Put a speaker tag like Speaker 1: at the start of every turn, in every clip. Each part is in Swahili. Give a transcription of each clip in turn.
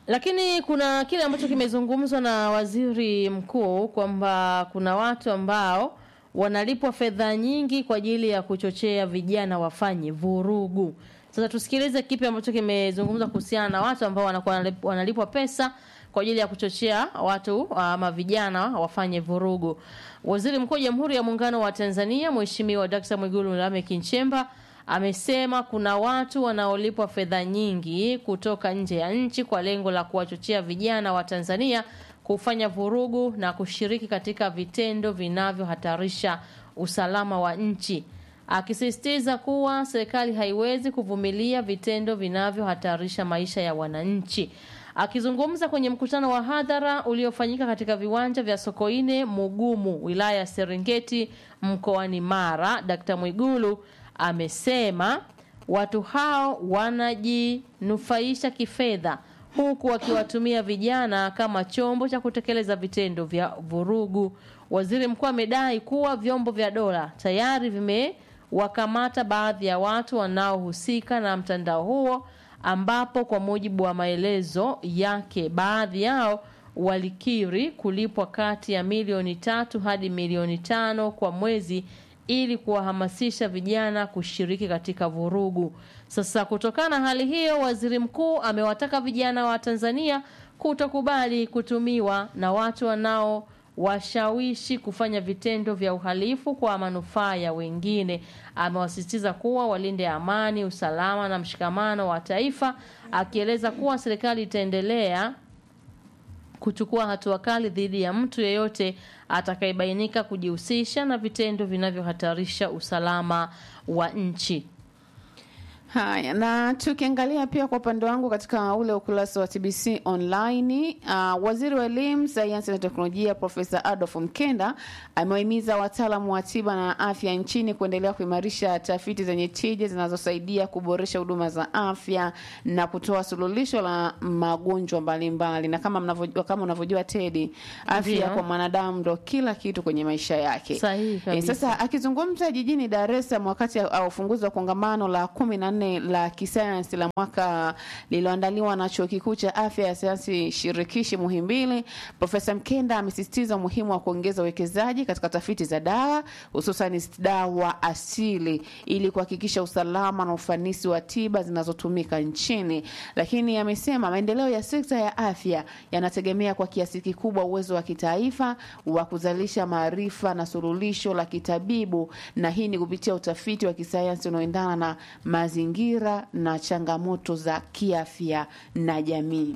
Speaker 1: Lakini kuna kile ambacho kimezungumzwa na waziri mkuu kwamba kuna watu ambao wanalipwa fedha nyingi kwa ajili ya kuchochea vijana wafanye vurugu. Sasa tusikilize kipi ambacho kimezungumzwa kuhusiana na watu ambao wanakuwa wanalip- wanalipwa pesa kwa ajili ya kuchochea watu ama vijana wafanye vurugu. Waziri Mkuu wa Jamhuri ya Muungano wa Tanzania Mheshimiwa Dkt. Mwigulu Lameck Nchemba amesema kuna watu wanaolipwa fedha nyingi kutoka nje ya nchi kwa lengo la kuwachochea vijana wa Tanzania kufanya vurugu na kushiriki katika vitendo vinavyohatarisha usalama wa nchi, akisisitiza kuwa serikali haiwezi kuvumilia vitendo vinavyohatarisha maisha ya wananchi. Akizungumza kwenye mkutano wa hadhara uliofanyika katika viwanja vya Sokoine Mugumu, wilaya ya Serengeti, mkoani Mara, Dkt. Mwigulu amesema watu hao wanajinufaisha kifedha huku wakiwatumia vijana kama chombo cha kutekeleza vitendo vya vurugu. Waziri mkuu amedai kuwa vyombo vya dola tayari vimewakamata baadhi ya watu wanaohusika na mtandao huo, ambapo kwa mujibu wa maelezo yake baadhi yao walikiri kulipwa kati ya milioni tatu hadi milioni tano kwa mwezi ili kuwahamasisha vijana kushiriki katika vurugu. Sasa kutokana na hali hiyo, waziri mkuu amewataka vijana wa Tanzania kutokubali kutumiwa na watu wanao washawishi kufanya vitendo vya uhalifu kwa manufaa ya wengine. Amewasisitiza kuwa walinde amani, usalama na mshikamano wa taifa, akieleza kuwa serikali itaendelea kuchukua hatua kali dhidi ya mtu yeyote atakayebainika kujihusisha na vitendo vinavyohatarisha usalama wa nchi.
Speaker 2: Haya, na tukiangalia pia kwa upande wangu katika ule ukurasa wa TBC online, uh, waziri wa elimu, sayansi na teknolojia Profesa Adolf Mkenda amewahimiza wataalamu wa tiba na afya nchini kuendelea kuimarisha tafiti zenye tija zinazosaidia kuboresha huduma za afya na kutoa suluhisho la magonjwa mbalimbali. Na kama mnavyojua, kama unavyojua Tedi, afya
Speaker 1: Ndio.
Speaker 2: kwa mwanadamu ndo kila kitu kwenye maisha yake.
Speaker 1: Sahihi
Speaker 2: Eh,
Speaker 1: kabisa.
Speaker 2: sasa akizungumza jijini Dar es Salaam wakati wa ufunguzi wa kongamano la kumi na nne la kisayansi la mwaka lililoandaliwa na chuo kikuu cha afya ya sayansi shirikishi Muhimbili, Profesa Mkenda amesisitiza umuhimu wa kuongeza uwekezaji katika tafiti za dawa hususan dawa asili ili kuhakikisha usalama na ufanisi wa tiba zinazotumika nchini. Lakini amesema maendeleo ya sekta ya afya yanategemea kwa kiasi kikubwa uwezo wa kitaifa wa kuzalisha maarifa na suluhisho la kitabibu, na hii ni kupitia utafiti wa kisayansi unaoendana na mazingira na changamoto za kiafya na jamii.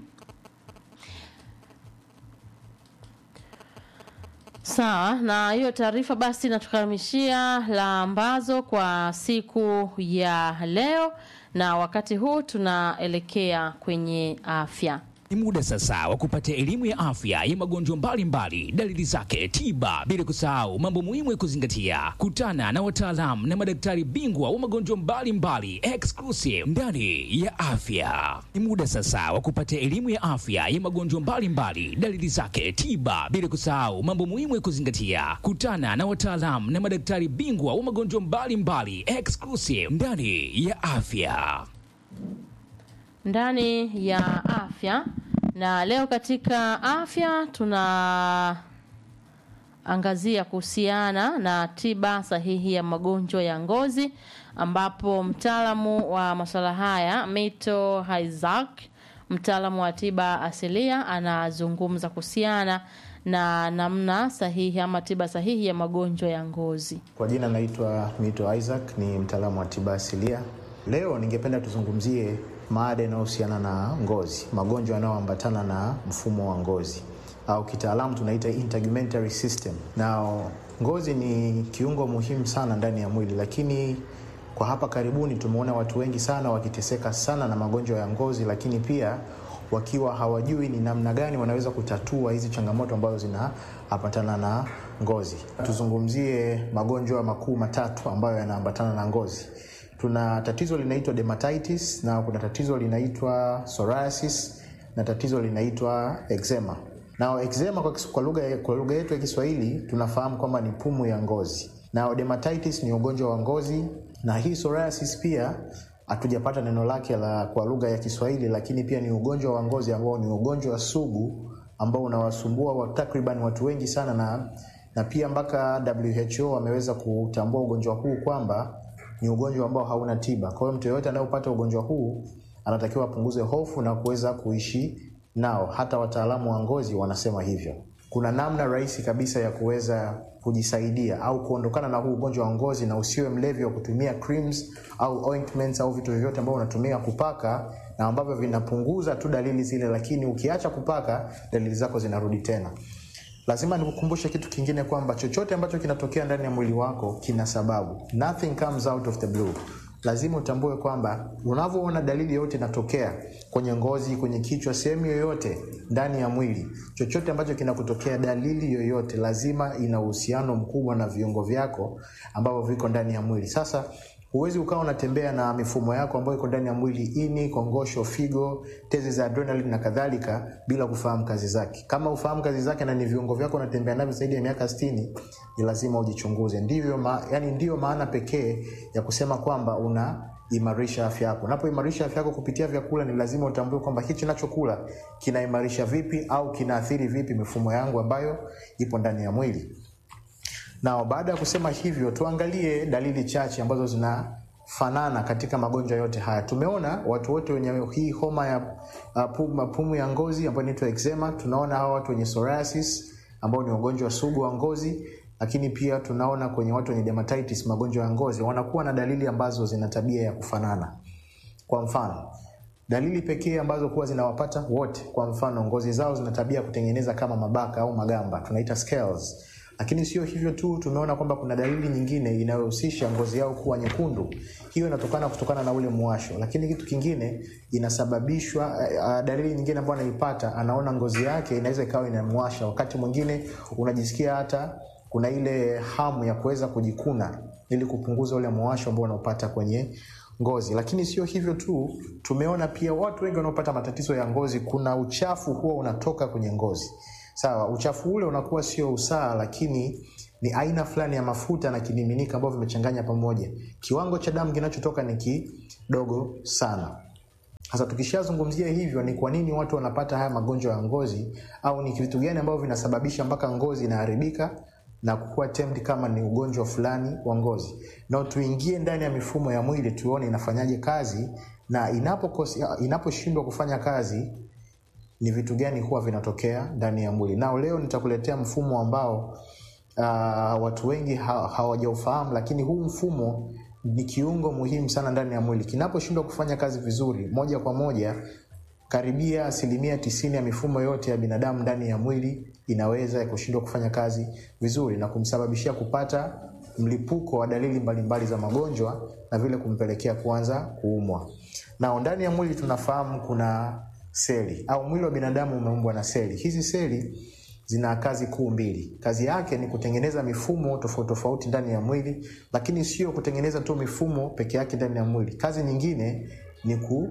Speaker 1: Sawa, na hiyo taarifa basi natukamishia la ambazo kwa siku ya leo, na wakati huu tunaelekea kwenye afya.
Speaker 3: Ni muda sasa wa kupata elimu ya afya ya magonjwa mbalimbali, dalili zake, tiba, bila kusahau mambo muhimu ya kuzingatia. Kutana na wataalamu na madaktari bingwa wa magonjwa mbalimbali exclusive ndani ya afya. Ni muda sasa wa kupata elimu ya afya ya magonjwa mbalimbali, dalili zake, tiba, bila kusahau mambo muhimu ya kuzingatia. Kutana na wataalamu na madaktari bingwa wa magonjwa mbalimbali exclusive ndani ya afya.
Speaker 1: ndani ya afya na leo katika afya tunaangazia kuhusiana na tiba sahihi ya magonjwa ya ngozi ambapo mtaalamu wa masuala haya Mito Haizak mtaalamu wa tiba asilia anazungumza kuhusiana na namna sahihi ama tiba sahihi ya magonjwa ya ngozi.
Speaker 4: Kwa jina naitwa Mito Isaac, ni mtaalamu wa tiba asilia. Leo ningependa tuzungumzie mada inayohusiana na ngozi, magonjwa yanayoambatana na mfumo wa ngozi au kitaalamu tunaita integumentary system. Na ngozi ni kiungo muhimu sana ndani ya mwili, lakini kwa hapa karibuni tumeona watu wengi sana wakiteseka sana na magonjwa ya ngozi, lakini pia wakiwa hawajui ni namna gani wanaweza kutatua hizi changamoto ambazo zinaambatana na ngozi. Tuzungumzie magonjwa makuu matatu ambayo yanaambatana na ngozi. Tuna tatizo linaitwa dermatitis na kuna tatizo linaitwa psoriasis na tatizo linaitwa eczema. Na eczema kwa, kis- kwa lugha kwa lugha yetu ya Kiswahili tunafahamu kwamba ni pumu ya ngozi. Na dermatitis ni ugonjwa wa ngozi na hii psoriasis pia hatujapata neno lake la kwa lugha ya Kiswahili, lakini pia ni ugonjwa wa ngozi ambao ni ugonjwa sugu ambao unawasumbua wa takriban watu wengi sana, na, na pia mpaka WHO wameweza kutambua ugonjwa huu kwamba ni ugonjwa ambao hauna tiba. Kwa hiyo mtu yeyote anayepata ugonjwa huu anatakiwa apunguze hofu na kuweza kuishi nao. Hata wataalamu wa ngozi wanasema hivyo. Kuna namna rahisi kabisa ya kuweza kujisaidia au kuondokana na huu ugonjwa wa ngozi, na usiwe mlevi wa kutumia creams au ointments au vitu vyovyote ambavyo unatumia kupaka na ambavyo vinapunguza tu dalili zile, lakini ukiacha kupaka dalili zako zinarudi tena. Lazima nikukumbushe kitu kingine kwamba chochote ambacho kinatokea ndani ya mwili wako kina sababu. Nothing comes out of the blue. Lazima utambue kwamba unavyoona dalili yoyote inatokea kwenye ngozi, kwenye kichwa, sehemu yoyote ndani ya mwili, chochote ambacho kinakutokea, dalili yoyote lazima ina uhusiano mkubwa na viungo vyako ambavyo viko ndani ya mwili. Sasa huwezi ukawa unatembea na mifumo yako ambayo iko ndani ya mwili, ini, kongosho, figo, tezi za adrenaline na kadhalika, bila kufahamu kazi zake. Kama ufahamu kazi zake na ni viungo vyako unatembea navyo zaidi ya miaka 60, ni lazima ujichunguze. Ndivyo ma, yani ndiyo maana pekee ya kusema kwamba una imarisha afya yako. Unapoimarisha afya yako kupitia vyakula, ni lazima utambue kwamba hichi nachokula kinaimarisha vipi au kinaathiri vipi mifumo yangu ambayo ipo ndani ya mwili. Na baada ya kusema hivyo, tuangalie dalili chache ambazo zinafanana katika magonjwa yote haya. Tumeona watu wote wenye hii homa ya uh, pumu, pumu ya ngozi ambayo inaitwa eczema. Tunaona hawa watu wenye psoriasis ambao ni ugonjwa sugu wa ngozi, lakini pia tunaona kwenye watu wenye dermatitis, magonjwa ya ngozi, wanakuwa na dalili ambazo zina tabia ya kufanana. Kwa mfano, dalili pekee ambazo kuwa zinawapata wote, kwa mfano, ngozi zao zina tabia ya kutengeneza kama mabaka au magamba, tunaita scales lakini sio hivyo tu, tumeona kwamba kuna dalili nyingine inayohusisha ngozi yao kuwa nyekundu. Hiyo inatokana kutokana na ule muwasho, lakini kitu kingine inasababishwa uh, dalili nyingine ambayo anaipata, anaona ngozi yake inaweza ikawa inamwasha. Wakati mwingine unajisikia hata kuna ile hamu ya kuweza kujikuna ili kupunguza ule muwasho ambao unaopata kwenye ngozi. Lakini sio hivyo tu, tumeona pia watu wengi wanaopata matatizo ya ngozi, kuna uchafu huwa unatoka kwenye ngozi. Sawa, uchafu ule unakuwa sio usaa, lakini ni aina fulani ya mafuta na kimiminika ambavyo vimechanganya pamoja. Kiwango cha damu kinachotoka ni kidogo sana. Sasa tukishazungumzia hivyo, ni kwa nini watu wanapata haya magonjwa ya ngozi, au ni vitu gani ambavyo vinasababisha mpaka ngozi inaharibika na kukuwa termed kama ni ugonjwa fulani wa ngozi, na tuingie ndani ya mifumo ya mwili tuone inafanyaje kazi, na inaposhindwa inapo kufanya kazi ni vitu gani huwa vinatokea ndani ya mwili. Nao leo nitakuletea mfumo ambao uh, watu wengi ha hawajaufahamu, lakini huu mfumo ni kiungo muhimu sana ndani ya mwili. Kinaposhindwa kufanya kazi vizuri, moja kwa moja, karibia asilimia tisini ya mifumo yote ya binadamu ndani ya mwili inaweza kushindwa kufanya kazi vizuri na kumsababishia kupata mlipuko wa dalili mbalimbali za magonjwa na vile kumpelekea kuanza kuumwa. Nao ndani ya mwili tunafahamu kuna seli au mwili wa binadamu umeumbwa na seli. Hizi seli zina kazi kuu mbili. Kazi yake ni kutengeneza mifumo tofauti tofauti ndani ya mwili, lakini sio kutengeneza tu mifumo peke yake ndani ya mwili. Kazi nyingine ni ku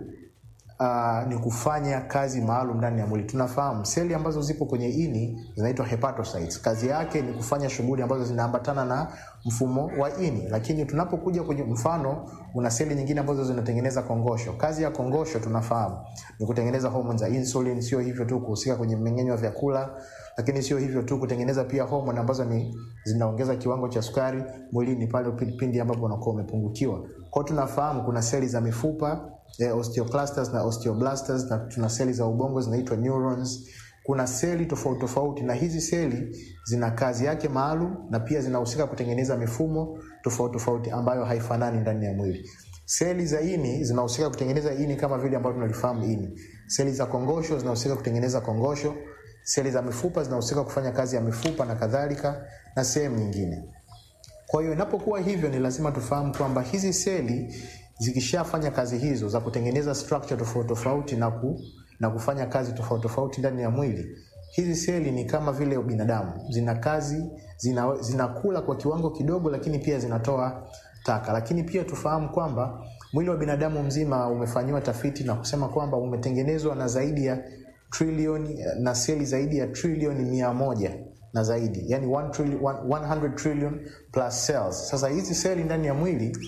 Speaker 4: Uh, ni kufanya kazi maalum ndani ya mwili. Tunafahamu seli ambazo zipo kwenye ini zinaitwa hepatocytes. Kazi yake ni kufanya shughuli ambazo zinaambatana na mfumo wa ini, lakini tunapokuja kwenye mfano, una seli nyingine ambazo zinatengeneza kongosho. Kazi ya kongosho tunafahamu ni kutengeneza homoni za insulin. Sio hivyo tu kuhusika kwenye mmeng'enyo wa vyakula, lakini sio hivyo tu kutengeneza pia homoni ambazo ni zinaongeza kiwango cha sukari mwilini pale pindi ambapo unakuwa umepungukiwa. Kwa hiyo tunafahamu kuna seli za mifupa eh, osteoclastas na osteoblastas na tuna seli za ubongo zinaitwa neurons. Kuna seli tofauti tofauti, na hizi seli zina kazi yake maalum na pia zinahusika kutengeneza mifumo tofauti tofauti ambayo haifanani ndani ya mwili. Seli za ini zinahusika kutengeneza ini kama vile ambavyo tunalifahamu ini. Seli za kongosho zinahusika kutengeneza kongosho. Seli za mifupa zinahusika kufanya kazi ya mifupa na kadhalika, na sehemu nyingine. Kwa hiyo inapokuwa hivyo, ni lazima tufahamu kwamba hizi seli zikishafanya kazi hizo za kutengeneza structure tofauti tofauti na, ku, na kufanya kazi tofauti tofauti ndani ya mwili, hizi seli ni kama vile binadamu, zina kazi, zina, zinakula kwa kiwango kidogo, lakini pia zinatoa taka. Lakini pia tufahamu kwamba mwili wa binadamu mzima umefanyiwa tafiti na kusema kwamba umetengenezwa na zaidi ya trilioni na seli zaidi ya trilioni mia moja na zaidi, yani 1 trillion, 100 trillion plus cells. Sasa hizi seli ndani ya mwili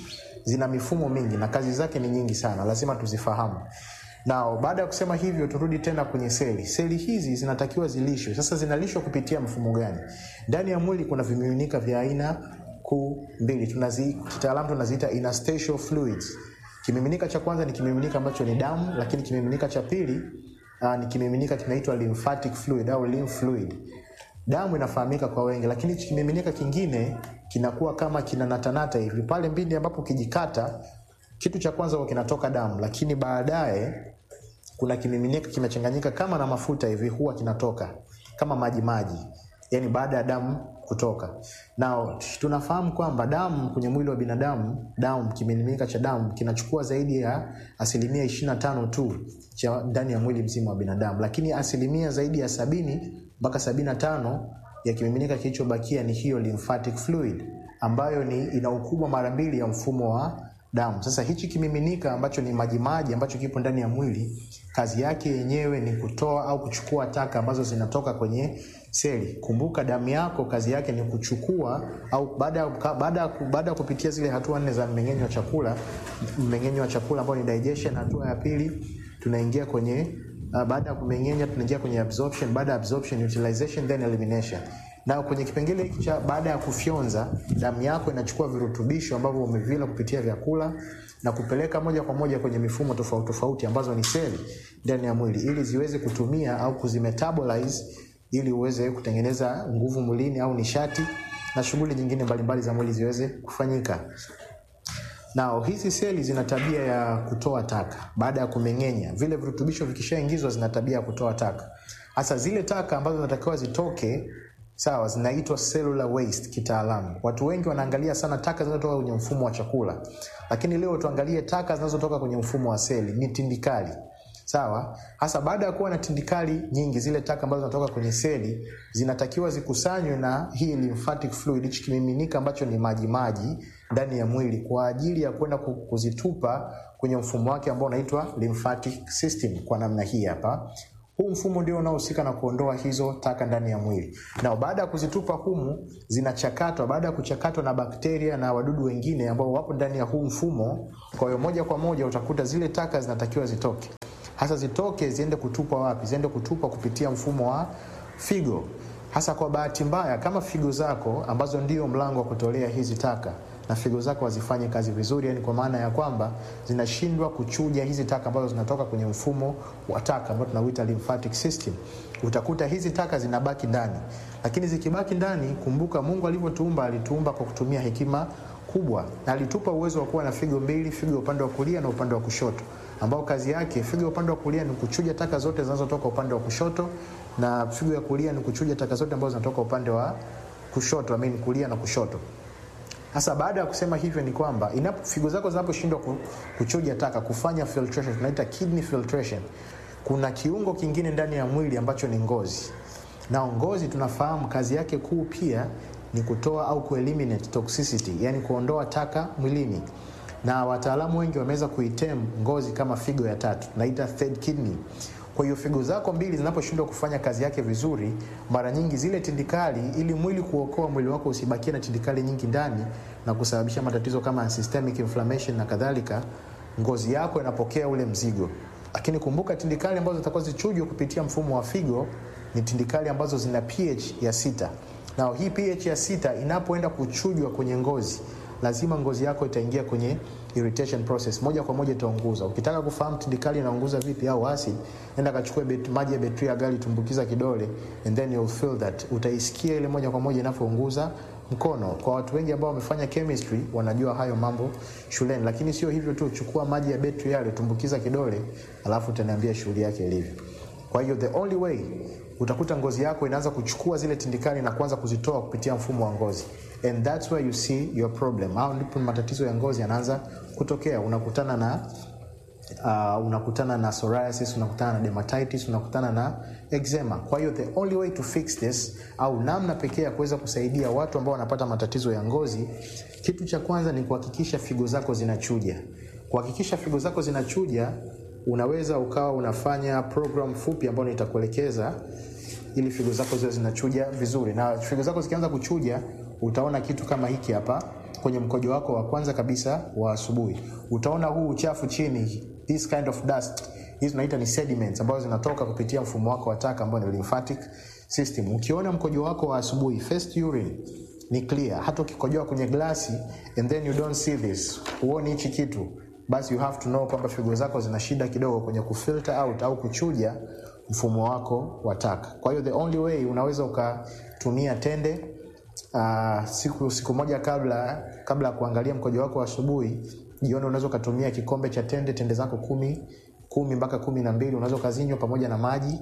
Speaker 4: zina mifumo mingi na kazi zake ni nyingi sana, lazima tuzifahamu. Na baada ya kusema hivyo, turudi tena kwenye seli. Seli hizi zinatakiwa zilishwe. Sasa zinalishwa kupitia mfumo gani? Ndani ya mwili kuna vimiminika vya aina kuu mbili, tunazi kitaalamu tunaziita interstitial fluids. Kimiminika cha kwanza ni kimiminika ambacho ni damu, lakini kimiminika cha pili uh, ni kimiminika kinaitwa lymphatic fluid au lymph fluid. Damu inafahamika kwa wengi, lakini hichi kimiminika kingine kinakuwa kama kinanatanata hivi pale mbindi ambapo ukijikata, kitu cha kwanza huwa kinatoka damu, lakini baadaye kuna kimiminika kimechanganyika kama na mafuta hivi, huwa kinatoka kama maji maji, yani baada ya damu kutoka. Na tunafahamu kwamba damu kwenye mwili wa binadamu, damu kimiminika cha damu kinachukua zaidi ya asilimia 25 tu cha ndani ya mwili mzima wa binadamu, lakini asilimia zaidi ya sabini mpaka 75 ya kimiminika kilichobakia ni hiyo lymphatic fluid ambayo ni ina ukubwa mara mbili ya mfumo wa damu. Sasa hichi kimiminika ambacho ni majimaji ambacho kipo ndani ya mwili, kazi yake yenyewe ni kutoa au kuchukua taka ambazo zinatoka kwenye seli. Kumbuka damu yako kazi yake ni kuchukua au baada ya baada ya baada ya kupitia zile hatua nne za mmeng'enyo wa chakula, mmeng'enyo wa chakula ambao ni digestion, hatua ya pili tunaingia kwenye uh, baada ya kumeng'enya tunaingia kwenye absorption, baada ya absorption utilization then elimination na kwenye kipengele hiki cha baada ya kufyonza, damu yako inachukua virutubisho ambavyo umevila kupitia vyakula na kupeleka moja kwa moja kwenye mifumo tofauti tofauti ambazo ni seli ndani ya mwili ili ziweze kutumia au kuzimetabolize ili uweze kutengeneza nguvu mwilini au nishati na shughuli nyingine mbalimbali za mwili ziweze kufanyika. Nao hizi seli zina tabia ya kutoa taka baada ya kumeng'enya. Vile virutubisho vikishaingizwa, zina tabia ya kutoa taka, hasa zile taka ambazo zinatakiwa zitoke Sawa, zinaitwa cellular waste kitaalamu. Watu wengi wanaangalia sana taka zinazotoka kwenye mfumo wa chakula, lakini leo tuangalie taka zinazotoka kwenye mfumo wa seli, ni tindikali. Sawa, hasa baada ya kuwa na tindikali nyingi, zile taka ambazo zinatoka kwenye seli zinatakiwa zikusanywe na hii lymphatic fluid, hichi kimiminika ambacho ni maji maji ndani ya mwili, kwa ajili ya kwenda kuzitupa kwenye mfumo wake ambao unaitwa lymphatic system, kwa namna hii hapa huu mfumo ndio unaohusika na kuondoa hizo taka ndani ya mwili, na baada ya kuzitupa humu zinachakatwa. Baada ya kuchakatwa na bakteria na wadudu wengine ambao wapo ndani ya huu mfumo, kwa hiyo moja kwa moja utakuta zile taka zinatakiwa zitoke. Hasa zitoke ziende kutupwa wapi? Ziende kutupwa kupitia mfumo wa figo. Hasa kwa bahati mbaya, kama figo zako ambazo ndio mlango wa kutolea hizi taka na figo zako hazifanye kazi vizuri, yani kwa maana ya kwamba zinashindwa kuchuja hizi taka ambazo zinatoka kwenye mfumo wa taka ambao tunauita lymphatic system, utakuta hizi taka zinabaki ndani. Lakini zikibaki ndani, kumbuka Mungu alivyotuumba, alituumba kwa kutumia hekima kubwa, na alitupa uwezo wa kuwa na figo mbili, figo upande wa kulia na upande wa kushoto, ambao kazi yake, figo upande wa kulia ni kuchuja taka zote zinazotoka upande wa kushoto, na figo ya kulia ni kuchuja taka zote ambazo zinatoka upande wa kushoto, I mean kulia na kushoto. Sasa baada ya kusema hivyo ni kwamba inapo figo zako zinaposhindwa kuchuja taka, kufanya filtration, tunaita kidney filtration, kuna kiungo kingine ndani ya mwili ambacho ni ngozi. Na ngozi tunafahamu kazi yake kuu pia ni kutoa au kueliminate toxicity, yani kuondoa taka mwilini, na wataalamu wengi wameweza kuitem ngozi kama figo ya tatu, naita third kidney. Kwa hiyo figo zako mbili zinaposhindwa kufanya kazi yake vizuri, mara nyingi zile tindikali, ili mwili kuokoa mwili wako usibakie na tindikali nyingi ndani na kusababisha matatizo kama systemic inflammation na kadhalika, ngozi yako inapokea ule mzigo. Lakini kumbuka, tindikali ambazo zitakuwa zichujwe kupitia mfumo wa figo ni tindikali ambazo zina pH ya sita, na hii pH ya sita inapoenda kuchujwa kwenye ngozi lazima ngozi yako itaingia kwenye irritation process, moja kwa moja itaunguza. Ukitaka kufahamu tindikali inaunguza vipi au acid, nenda kachukue maji ya betri ya gari, tumbukiza kidole and then you'll feel that, utaisikia ile moja kwa moja inapounguza mkono. Kwa watu wengi ambao wamefanya chemistry wanajua hayo mambo shuleni, lakini sio hivyo tu. Chukua maji ya betri yale, tumbukiza kidole, alafu utaniambia shughuli yake ilivyo. Kwa hiyo the only way utakuta ngozi yako inaanza kuchukua zile tindikali na kuanza kuzitoa kupitia mfumo wa ngozi, and that's where you see your problem. Hao ndipo matatizo ya ngozi yanaanza kutokea. Unakutana na uh, unakutana na psoriasis, unakutana na dermatitis, unakutana na eczema. Kwa hiyo the only way to fix this au namna pekee ya kuweza kusaidia watu ambao wanapata matatizo ya ngozi, kitu cha kwanza ni kuhakikisha figo zako zinachuja. Kuhakikisha figo zako zinachuja, unaweza ukawa unafanya program fupi ambayo nitakuelekeza ili figo zako ziwe zinachuja vizuri, na figo zako zikianza kuchuja utaona kitu kama hiki hapa. kwenye mkojo wako wa kwanza kabisa wa asubuhi, utaona huu uchafu chini, this kind of dust, hizi tunaita ni sediments ambazo zinatoka kupitia mfumo wako wa taka ambao ni lymphatic system. Ukiona mkojo wako wa asubuhi, first urine ni clear, hata ukikojoa kwenye glasi and then you don't see this, huoni hichi kitu, basi you have to know kwamba figo zako zina shida kidogo kwenye kufilter out au kuchuja mfumo wako wa taka. Kwa hiyo the only way unaweza ukatumia tende uh, siku, siku moja kabla kabla ya kuangalia mkojo wako wa asubuhi, jioni unaweza ukatumia kikombe cha tende, tende zako kumi kumi mpaka kumi na mbili unaweza ukazinywa pamoja na maji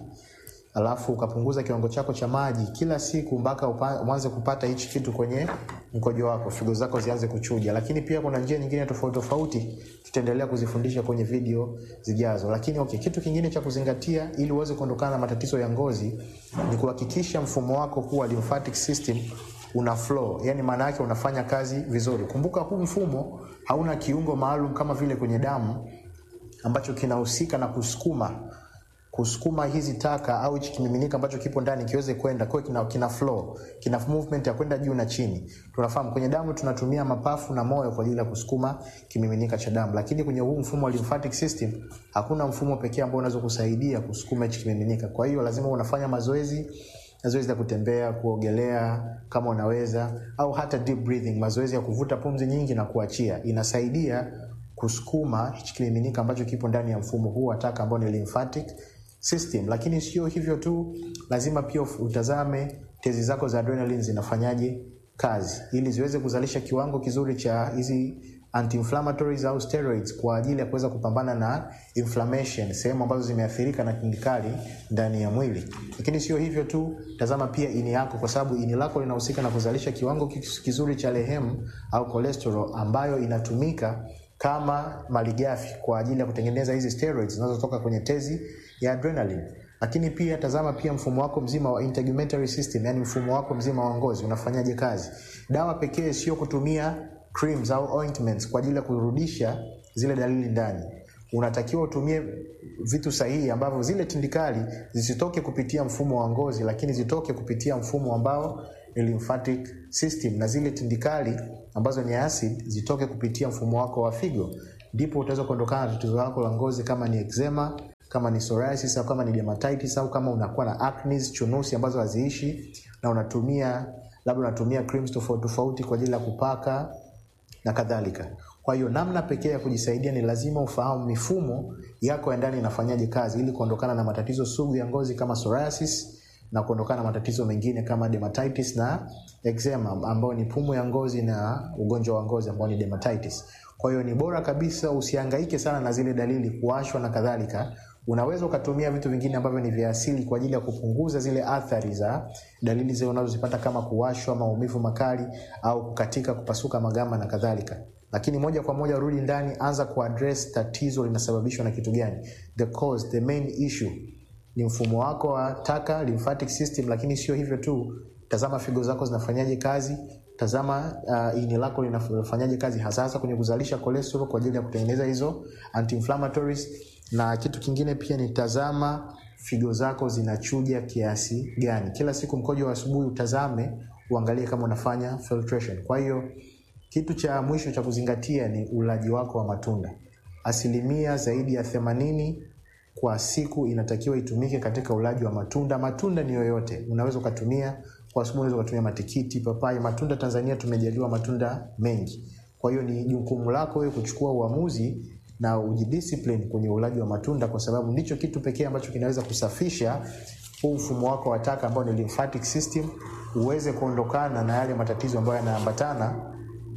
Speaker 4: alafu ukapunguza kiwango chako cha maji kila siku mpaka uanze kupata hichi kitu kwenye mkojo wako, figo zako zianze kuchuja. Lakini pia kuna njia nyingine tofauti tofauti, tutaendelea kuzifundisha kwenye video zijazo. Lakini okay, kitu kingine cha kuzingatia ili uweze kuondokana na matatizo ya ngozi ni kuhakikisha mfumo wako kuwa lymphatic system una flow, yani maana yake unafanya kazi vizuri. Kumbuka huu mfumo hauna kiungo maalum kama vile kwenye damu ambacho kinahusika na kusukuma kusukuma hizi taka au hichi kimiminika ambacho kipo ndani kiweze kwenda kwa kina, kina flow kina movement ya kwenda juu na chini. Tunafahamu kwenye damu tunatumia mapafu na moyo kwa ajili ya kusukuma kimiminika cha damu, lakini kwenye huu mfumo wa lymphatic system hakuna mfumo pekee ambao unaweza kusaidia kusukuma hichi kimiminika. Kwa hiyo lazima unafanya mazoezi mazoezi ya kutembea, kuogelea kama unaweza, au hata deep breathing, mazoezi ya kuvuta pumzi nyingi na kuachia, inasaidia kusukuma hichi kimiminika ambacho kipo ndani ya mfumo huu wa taka ambao ni lymphatic system. Lakini sio hivyo tu, lazima pia utazame tezi zako za adrenaline zinafanyaje kazi, ili ziweze kuzalisha kiwango kizuri cha hizi anti-inflammatories au steroids kwa ajili ya kuweza kupambana na inflammation sehemu ambazo zimeathirika na kemikali ndani ya mwili. Lakini sio hivyo tu, tazama pia ini yako, kwa sababu ini lako linahusika na kuzalisha kiwango kizuri cha lehemu au cholesterol ambayo inatumika kama malighafi kwa ajili ya kutengeneza hizi steroids zinazotoka kwenye tezi ya adrenaline. Lakini pia tazama pia mfumo wako mzima wa integumentary system, yani mfumo wako mzima wa ngozi unafanyaje kazi. Dawa pekee sio kutumia creams au ointments kwa ajili ya kurudisha zile dalili ndani. Unatakiwa utumie vitu sahihi ambavyo zile tindikali zisitoke kupitia mfumo wa ngozi, lakini zitoke kupitia mfumo ambao ni lymphatic system, na zile tindikali ambazo ni acid zitoke kupitia mfumo wako wa figo, ndipo utaweza kuondokana na tatizo lako la ngozi, kama ni eczema, kama ni psoriasis au kama ni dermatitis au kama unakuwa na acne, chunusi ambazo haziishi na unatumia labda unatumia creams tofauti tofauti kwa ajili ya kupaka na kadhalika. Kwa hiyo namna pekee ya kujisaidia ni lazima ufahamu mifumo yako ya ndani inafanyaje kazi ili kuondokana na matatizo sugu ya ngozi kama psoriasis na kuondokana na matatizo mengine kama dermatitis na eczema ambayo ni pumu ya ngozi na ugonjwa wa ngozi ambao ni dermatitis. Kwa hiyo ni bora kabisa usihangaike sana na zile dalili, kuwashwa na kadhalika. Unaweza ukatumia vitu vingine ambavyo ni vya asili kwa ajili ya kupunguza zile athari za dalili zile unazozipata kama kuwashwa, maumivu makali au kukatika, kupasuka magamba na kadhalika. Lakini moja kwa moja rudi ndani, anza kuaddress tatizo linasababishwa na kitu gani. The cause, the main issue ni mfumo wako wa taka, lymphatic system. Lakini sio hivyo tu, tazama figo zako zinafanyaje kazi, tazama uh, ini lako linafanyaje kazi, hasa hasa kwenye kuzalisha cholesterol kwa ajili ya kutengeneza hizo anti-inflammatories. Na kitu kingine pia ni tazama figo zako zinachuja kiasi gani. Kila siku mkojo wa asubuhi utazame, uangalie kama unafanya filtration. Kwa hiyo kitu cha mwisho cha kuzingatia ni ulaji wako wa matunda. Asilimia zaidi ya themanini kwa siku inatakiwa itumike katika ulaji wa matunda. Matunda ni yoyote, unaweza ukatumia kwa asubuhi, unaweza ukatumia matikiti, papai. Matunda Tanzania tumejaliwa matunda mengi, kwa hiyo ni jukumu lako wewe kuchukua uamuzi na ujidiscipline kwenye ulaji wa matunda, kwa sababu ndicho kitu pekee ambacho kinaweza kusafisha huu mfumo wako wa taka ambao ni lymphatic system, uweze kuondokana na yale matatizo ambayo yanaambatana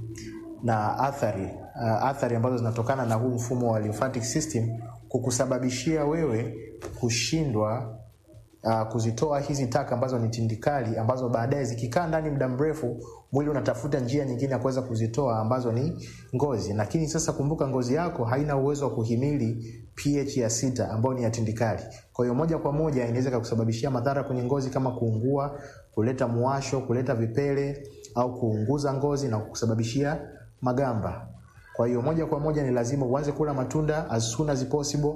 Speaker 4: na athari uh, athari ambazo zinatokana na huu mfumo wa lymphatic system kukusababishia wewe kushindwa uh, kuzitoa hizi taka ambazo ni tindikali, ambazo baadaye zikikaa ndani muda mrefu, mwili unatafuta njia nyingine ya kuweza kuzitoa ambazo ni ngozi. Lakini sasa kumbuka, ngozi yako haina uwezo wa kuhimili pH ya sita ambayo ni ya tindikali. Kwa hiyo moja kwa moja inaweza kukusababishia madhara kwenye ngozi kama kuungua, kuleta muwasho, kuleta vipele au kuunguza ngozi na kukusababishia magamba. Kwa hiyo moja kwa moja ni lazima uanze kula matunda as soon as possible.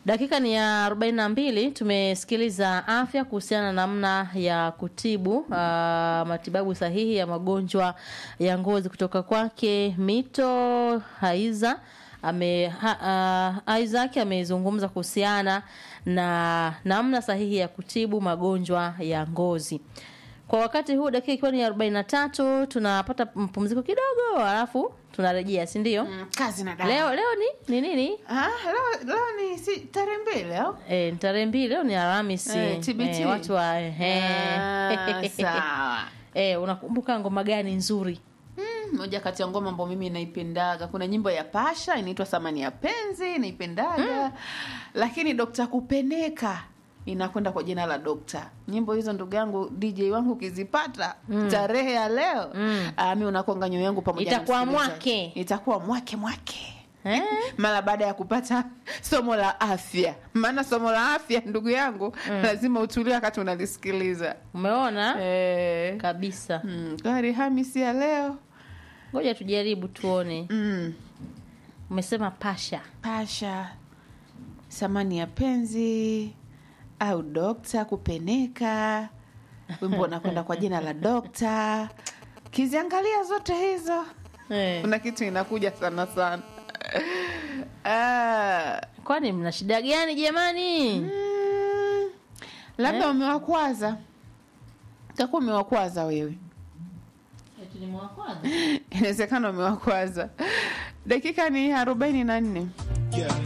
Speaker 1: Dakika ni ya 42. Tumesikiliza afya kuhusiana na namna ya kutibu uh, matibabu sahihi ya magonjwa ya ngozi kutoka kwake Mito Haiza ame ha, uh, Isaac amezungumza kuhusiana na namna sahihi ya kutibu magonjwa ya ngozi. Kwa wakati huu dakika ikiwa ni 43, tunapata mpumziko kidogo, alafu tunarejea, si ndio?
Speaker 2: Mm, kazi na dawa.
Speaker 1: Leo leo ni ni nini?
Speaker 2: Ah, leo, leo ni si tarehe mbili leo.
Speaker 1: E, ni tarehe mbili leo ni Alhamisi.
Speaker 2: Eh, TBT.
Speaker 1: Eh, watu wa ehe.
Speaker 2: Ah, sawa.
Speaker 1: Eh, unakumbuka ngoma gani nzuri?
Speaker 2: Mm, moja kati ya ngoma ambayo mimi naipendaga kuna nyimbo ya pasha inaitwa samani ya penzi naipendaga lakini dokta kupeneka inakwenda kwa jina la dokta nyimbo hizo ndugu yangu dj wangu ukizipata tarehe ya leo
Speaker 1: Mm.
Speaker 2: ah, mi unakonga nyoyo yangu pamoja na
Speaker 1: Itakuwa
Speaker 2: msikilizaji.
Speaker 1: mwake.
Speaker 2: itakuwa mwake mwake
Speaker 1: Eh?
Speaker 2: mara baada ya kupata somo la afya maana somo la afya ndugu yangu lazima utulie wakati unalisikiliza
Speaker 1: Umeona?
Speaker 2: eh.
Speaker 1: Kabisa.
Speaker 2: mm, kwa Alhamisi ya leo
Speaker 1: Ngoja tujaribu tuone.
Speaker 2: mm.
Speaker 1: Umesema pasha.
Speaker 2: pasha samani ya penzi au dokta kupeneka wimbo unakwenda kwa jina la dokta kiziangalia zote hizo
Speaker 1: Eh.
Speaker 2: kuna kitu inakuja sana sana ah,
Speaker 1: Kwani mna shida gani jamani?
Speaker 2: mm, labda umewakwaza takuwa umewakwaza wewe inawezekana umewakwaza dakika ni arobaini na nne